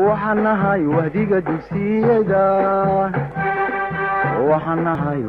waxaan nahay wahdiga dugsiyada waxaan nahay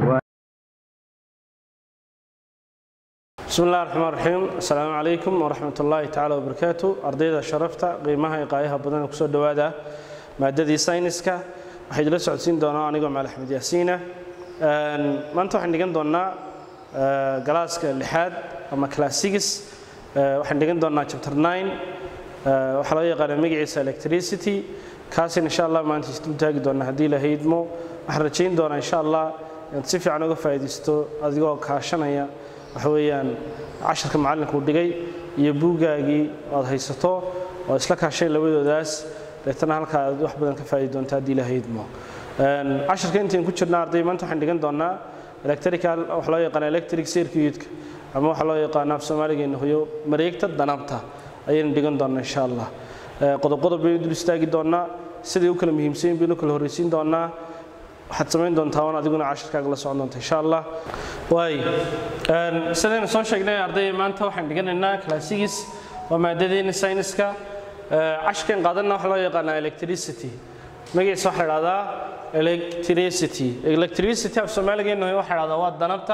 bismi اllahi الرحmaan الرaxiim asalaamu calaykum waraxmat ullaahi tacala wabarakaatu ardayda sharafta qiimaha iyo qaayaha badan kusoo dhowaada maadadii sayniska waxay idila socodsiin doonaa anigoo maal axmed yaasiina maanta waxaan dhigan doonnaa galaaska lixaad ama classics waxaan dhigan doonnaa chapter 9 waxaa loo yaqaana magaciisa electricity kaasin insha allah maanta isdul taagi doona haddii la haydmo waxaan rajayn doonaa insha allah inaad si fiican uga faa'iidaysto adigoo kaashanaya waxa weeyaan casharka macallinka uu dhigay iyo buuggaagii aad haysato oo isla kaashay labadoodaas deetana halkaa aad wax badan ka faa'idi doonta haddii la haydmo casharka intayn ku jirna arday maanta waxaan dhigan doonaa electrical waxa loo yaqaana electric circuitka ama waxaa loo yaqaana af soomaaligeena hoyo mareegta danabta ayaynu dhigan doonaa insha allah qodob qodob baynu dul istaagi doonaa siday u kala muhiimsan baynu kala horreysiin doonaa waxaad samayn doontaa oon adiguna cashirkaaga la socon doonta insha allah waay sidaynu soo sheegnay arday maanta waxaan dhiganaynaa classics waa maadadeena sayniska cashirkan qaadanna waxaa loo yaqaanaa electricity magaciisa waxaa la dhahdaa electricity electricity af soomaaligeena waxaa la dhahdaa waa danabta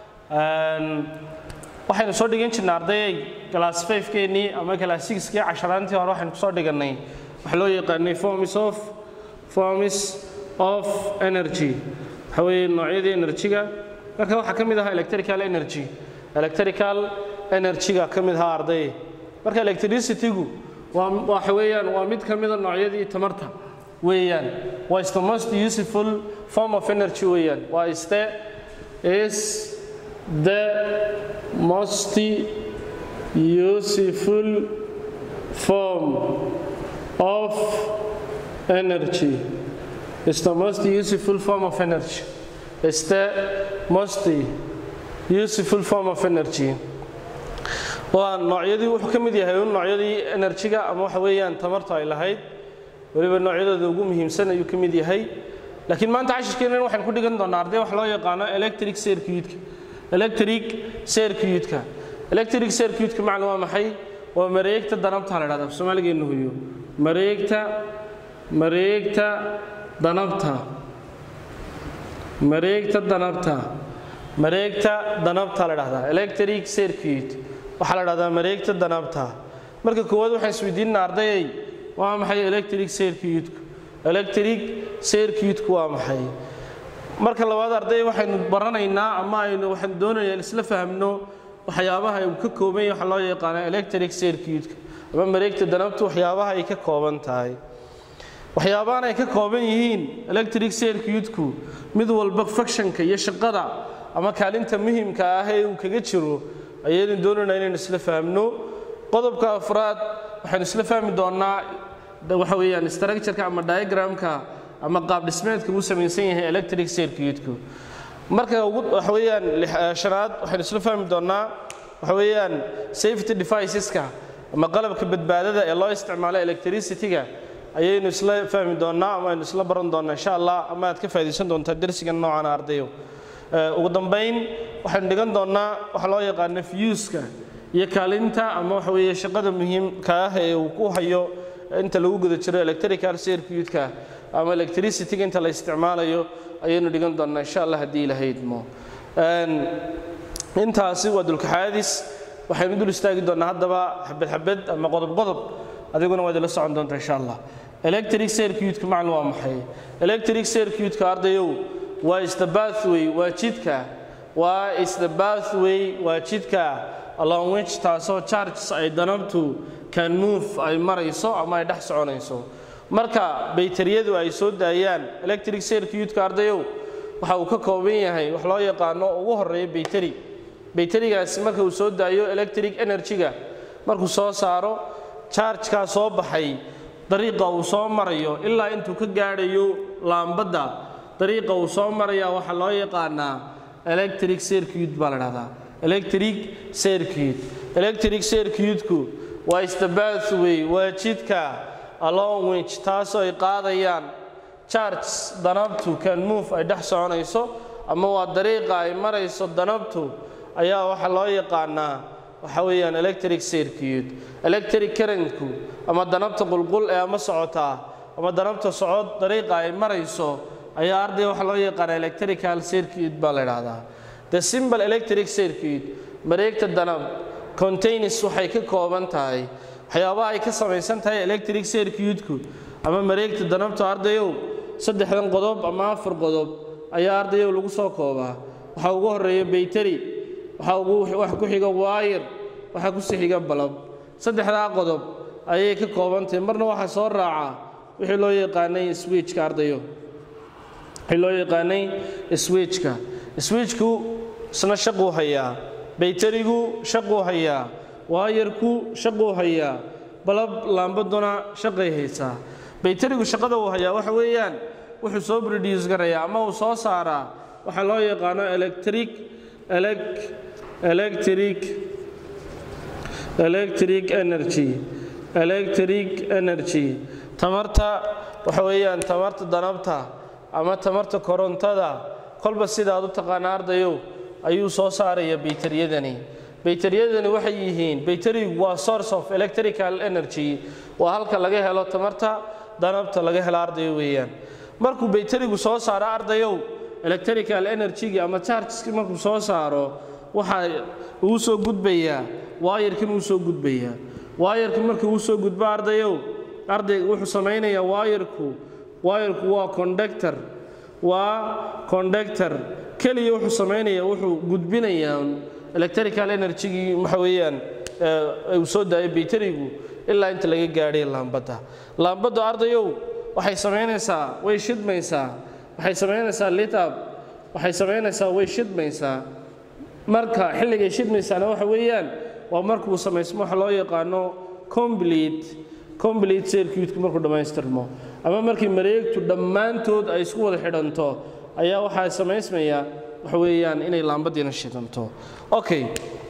waxaynu soo dhigan jirnay ardayay class 5 keenii ama class 6 kii casharaantii hore waxaynu kusoo dhigannay waxaa loo yaqaanay forms of forms of energy waxa weeye noocyadii energy-ga marka waxaa ka mid ahaa electrical energy electrical energy-ga ka mid ahaa arday marka electricity-gu waa waxa weeyaan waa mid ka mida noocyadii tamarta weeyaan waa is the most useful form of energy weeyaan waa is the is the most useful form of energy is the most useful form of energy is the most useful form of energy waa noocyadii wuxuu ka mid yahay un noocyadii enerjiga ama waxa weeyaan tamartu ay lahayd weliba noocyadooda ugu muhiimsan ayuu ka mid yahay laakiin maanta cashirkeennan waxaan ku dhigan doonaa arday wax loo yaqaano electric circuitka electric circuitka electric circuitka macna waa maxay waa mareegta danabta la dhahda soomaaligeena huyo mareegta mareegta danabta mareegta danabta mareegta danabta la dhahdaa electric circuit waxaa la dhahdaa mareegta danabta marka koowaad waxaan isweydiinana ardayay waa maxay electric circuitku electric circuitku waa maxay marka labaad arday waxaynu baranaynaa ama aynu waxaan doonayaa in isla fahamno waxyaabaha uu ka kooban yahay waxaa loo yaqaana electric circuitka ama mareegta danabtu waxyaabaha ay ka kooban tahay waxyaabahan ay ka kooban yihiin electric circuitku mid walba functionka iyo shaqada ama kaalinta muhiimka ah ee uu kaga jiro ayaynu doonaynaa inaynu isla fahamno qodobka afraad waxaynu isla fahmi doonaa waxa weeyaan structureka ama diagramka ama qaab dhismeedka uu samaysan yahay electric circuitku marka waxa weeyaan shanaad waxaynu isla fahmi doonaa waxa weeyaan safety deviceska ama qalabka badbaadada ee loo isticmaalo electricity-ga ayaynu isla fahmi doonaa ama aynu isla baran doonaa insha allah ama aad ka faa'iidaysan doontaa darsigan noocan ardayo ugu dambayn waxaynu dhigan doonaa waxa loo yaqaano fuska iyo kaalinta ama waxa weeye shaqada muhiimka ah ee uu ku hayo inta lagu guda jiro electrical circuitka ama electricity-ga inta la isticmaalayo ayaynu dhigan doonaa insha allah haddii la haydmo intaasi waa dulkaxaadis waxaynu dul istaagi doonaa haddaba xabad xabad ama qodob qodob adiguna waad ila socon doontaa insha allah electric circuitka macna waa maxay electric circuitka ardayow waa is the pathway waa jidka waa is the pathway waa jidka along which taasoo charges ay danabtu can move ay marayso ama ay dhex soconayso marka baytariyadu ay soo daayaan electric circuitka ardayow waxa uu ka kooban yahay wax loo yaqaano ugu horeeya baytari baytarigaasi marka uu soo daayo electric energy-ga markuu soo saaro chargekaa soo baxay dariiqa uu soo marayo ilaa intuu ka gaadhayo laambadda dariiqa uu soo maraya waxaa loo yaqaanaa electric circuit baa la dhahdaa electric circuit electric circuitku waa istabathway waa jidka along which taasoo ay qaadayaan charges danabtu can move ay dhex soconayso ama waa dariiqa ay marayso danabtu ayaa waxaa loo yaqaanaa waxa weeyaan electric circuit electric currentku ama danabta qulqul ee ama socotaa ama danabta socod dariiqa ay marayso ayaa ardayga waxaa loo yaqaana electrical circuit baa la idhaahdaa the simple electric circuit mareegta danab contains waxay ka kooban tahay waxyaabaha ay ka samaysan tahay electric circuitku ama mareegta danabta ardayow saddexdan qodob ama afar qodob ayaa ardayow lagu soo koobaa waxaa ugu horeeya bayteri waxaa ugu wax ku xiga waayir waxaa ku sii xiga balab saddexdaa qodob ayay ka kooban tahay marna waxaa soo raaca wixii loo yaqaanay switchka ardayo wixii loo yaqaanay switchka switchku isna shaquu hayaa bayterigu shaquu hayaa waayarku shaquu hayaa balab laambaduna shaqay haysaa bayterigu shaqada uu hayaa waxa weeyaan wuxuu soo produce garayaa ama uu soo saaraa waxaa loo yaqaano electric elec electric electric energy electric energy tamarta waxa weeyaan tamarta danabta ama tamarta korontada kolba sidaad u taqaana ardayow ayuu soo saaraya bayteriyadani bayteriyadani waxay yihiin bayterigu waa source of electrical energy waa halka laga helo tamarta danabta laga helo ardayo weeyaan markuu bayterigu soo saaro ardayow electrical energy-gi ama chargeski markuu soo saaro waxaa uu soo gudbayaa waayarkan uu soo gudbayaa waayarka markuu uu soo gudbo ardayow ardayga wuxuu samaynayaa waayarku waayarku waa conductor waa conductor keliya wuxuu samaynayaa wuxuu gudbinayaa electrical energy-gii waxa weeyaan uu soo daayay bayterigu ilaa inta laga gaadhay laambadda laambadda ardayow waxay samaynaysaa way shidmaysaa waxay samaynaysaa litab waxay samaynaysaa way shidmaysaa marka xilligay shidmaysaana waxa weeyaan waa markuu samaysmo waxa loo yaqaano complete complete circuitku markuu dhammaystirmo ama markii mareegtu dhammaantood ay isku wada xidhanto ayaa waxaa samaysmaya waxa weeyaan inay laambadiina shidanto okay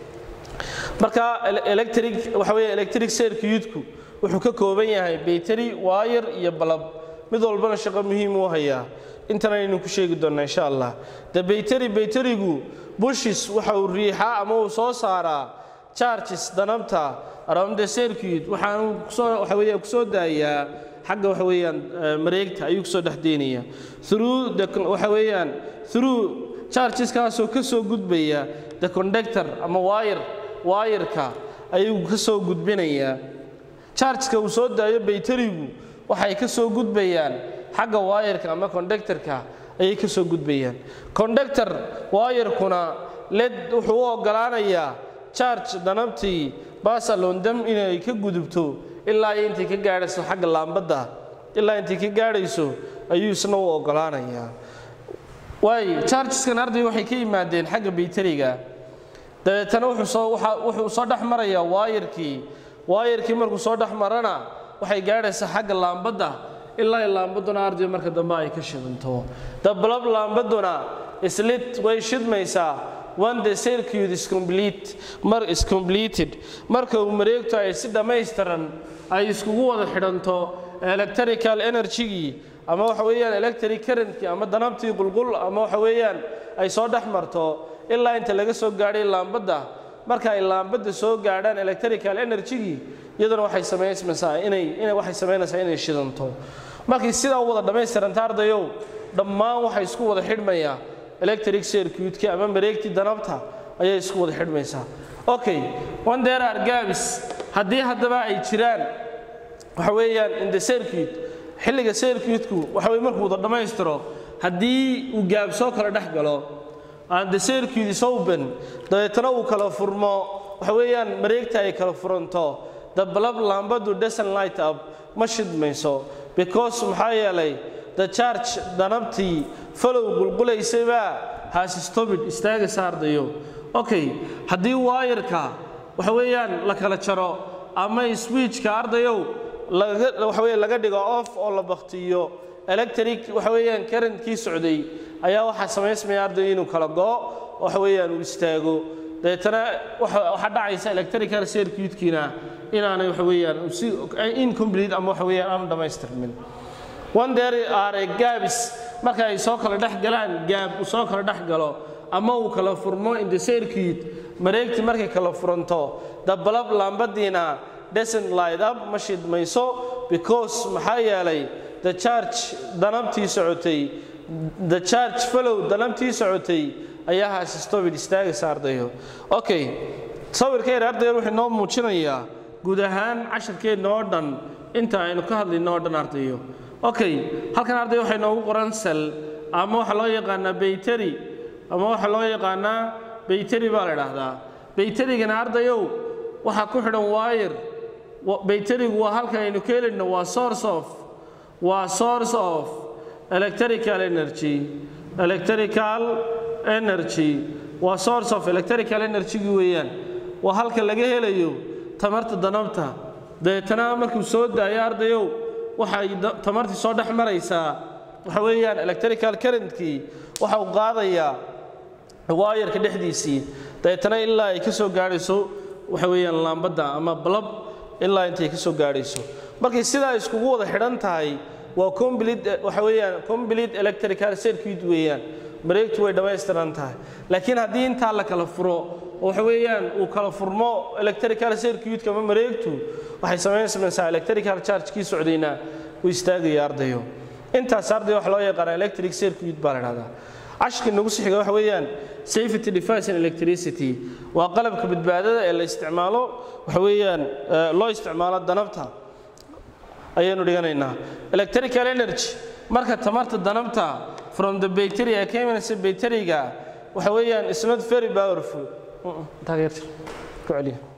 marka electric waxa weeye electric circuitku wuxuu ka kooban yahay bayteri waayar iyo balab mid walbana shaqo muhiim uu hayaa intan aynu ku sheegi doonnaa insha allah de bayteri bayterigu bushis waxa uu riixaa ama uu soo saaraa charges danabta around the circuit waxaanu kusoo waxa weeyaan kusoo daayaa xagga waxa weeyaan mareegta ayuu kusoo dhex deynaya through the waxa weeyaan through chargeskaasoo ka soo gudbaya the conductor ama wire wayarka ayuu ka soo gudbinayaa chargeska uu soo daayo bayterigu waxay ka soo gudbayaan xagga waayarka ama conductorka ayay ka soo gudbayaan conductor waayarkuna led wuxuu u oggolaanayaa charge danabtii basalondam inay ka gudubto ilaa iyo intay ka gaadhayso xagga laambadda ilaa intay ka gaadhayso ayuu isna u oggolaanayaa waayo chargeskan arday waxay ka yimaadeen xagga bayteriga dabeetana wuxuu soo dhex marayaa waayarkii waayarkii markuu soo dhex marana waxay gaadhaysaa xagga laambadda ilaa laambaduna arday marka dambe ay ka shidanto dabalab laambaduna islit way shidmaysaa when the circuit is complete mar is completed marka uu mareegto ay si dhammaystiran ay iskugu wada xidhanto electrical energy-gii ama waxa weeyaan electric currentkii ama danabtii qulqul ama waxa weeyaan ay soo dhex marto ilaa inta laga soo gaadhay laambadda marka ay laambadda soo gaadhaan electrical energy-gii iyaduna waxay samaysmaysaa inay inay waxay samaynaysaa inay shidanto markii sidaa u wada dhammaystiranta ardayow dhammaan waxay isku wada xidhmayaa electric circuitkii ama mareegtii danabta ayay isku wada xidhmaysaa okay one there are gaps haddii haddaba ay jiraan waxa weeyaan in the circuit xilliga circuitku waxa weye markuu wada dhammaystiro haddii uu gaab soo kala dhex galo and the circuit is open dabeetana uu kala furmo waxa weeyaan mareegta ay kala furanto the bulb laambadu doesn't light up ma shidmayso because maxaa yeelay the charge danabtii falow qulqulaysabaa has stopped istaagaysa ardayo okay haddii waayarka waxa weeyaan la kala jaro ama switchka ardayow laga waxa weeye laga dhigo off oo la baktiyo electric waxa weeyaan karantkii socday ayaa waxaa samaysmaya ardayo inuu kala go waxa weeyaan uu istaago dabeetana waxaa dhacaysa electrical circuitkiina inaanay waxa weeyaan si incomplete ama waxa weeyaan aan dhammaystirmin one there are a gaps marka ay soo kala dhex galaan gaab uu soo kala dhex galo ama uu kala furmo in the circuit mareegtii markay kala furanto the bulb laambadiina doesn't light up ma shidmayso because maxaa yeelay the charge danabtii socotay the charge follow danabtii socotay ayaa haas stopid istaagaysa ardayo okay sawirka yar ardayan wuxuu inoo muujinayaa guud ahaan casharkeenna oo dhan inta aynu ka hadlayno oo dhan ardayo okay halkan arday waxay noogu qoran sel ama waxaa loo yaqaanaa bayteri ama waxaa loo yaqaanaa bayteri baa la idhaahdaa bayterigana ardayow waxaa ku xidhan waayir bayterigu waa halka aynu ka helayno waa source of waa source of electrical energy electrical energy waa source of electrical energy-gi weeyaan waa halka laga helayo tamarta danabta dabeetana markuu soo daayo ardayow waxay tamartii soo dhex maraysaa waxa weeyaan electrical currentkii waxa uu qaadayaa waayarka dhexdiisii dabeetana ilaa ay ka soo gaadhayso waxa weeyaan laambadda ama balab ilaa intay ka soo gaadhayso markay sidaa iskugu wada xidhan tahay waa complete waxa weeyaan complete electrical circuit weeyaan mareegtu way dhammaystiran tahay laakiin haddii intaa la kala furo oo waxa weeyaan uu kala furmo electrical circuitka ama mareegtu waxay samaynaysaa electrical charge kii socdayna uu istaagaya ardayo intaas arday waxa loo yaqaana electric circuit baa la dhahdaa cashkii nagu sixiga waxa weeyaan safety device and electricity waa qalabka badbaadada ee la isticmaalo waxa weeyaan loo isticmaalo danabta ayaanu dhiganaynaa electrical energy marka tamarta danabta from the battery ee ka imanaysa batteriga waxa weeyaan is not very powerful taageerta ku celiya